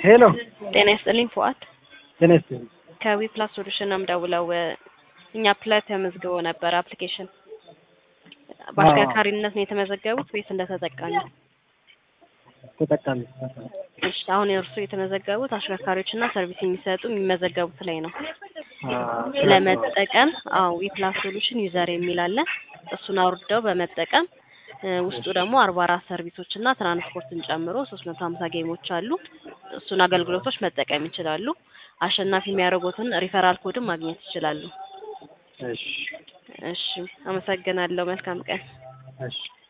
ሄሎ ጤና ይስጥልኝ ፉአድ ጤና ይስጥልኝ። ከዊ ፕላስ ሶሉሽን ነው የምደውለው። እኛ ፕላይ ተመዝግቦ ነበር አፕሊኬሽን በአሽከርካሪነት ነው የተመዘገቡት ወይስ እንደ ተጠቃሚ? ተጠቃሚ እሺ አሁን የእርሱ የተመዘገቡት አሽከርካሪዎችና ሰርቪስ የሚሰጡ የሚመዘገቡት ላይ ነው። ለመጠቀም አዎ ዊ ፕላስ ሶሉሽን ዩዘር የሚል አለ። እሱን አውርደው በመጠቀም እ ውስጡ ደግሞ አርባ አራት ሰርቪሶች እና ትራንስፖርትን ጨምሮ ሶስት መቶ ሀምሳ ጌሞች አሉ። እሱን አገልግሎቶች መጠቀም ይችላሉ። አሸናፊ የሚያደርጉትን ሪፈራል ኮድም ማግኘት ይችላሉ። እሺ እሺ አመሰግናለሁ። መልካም ቀን። እሺ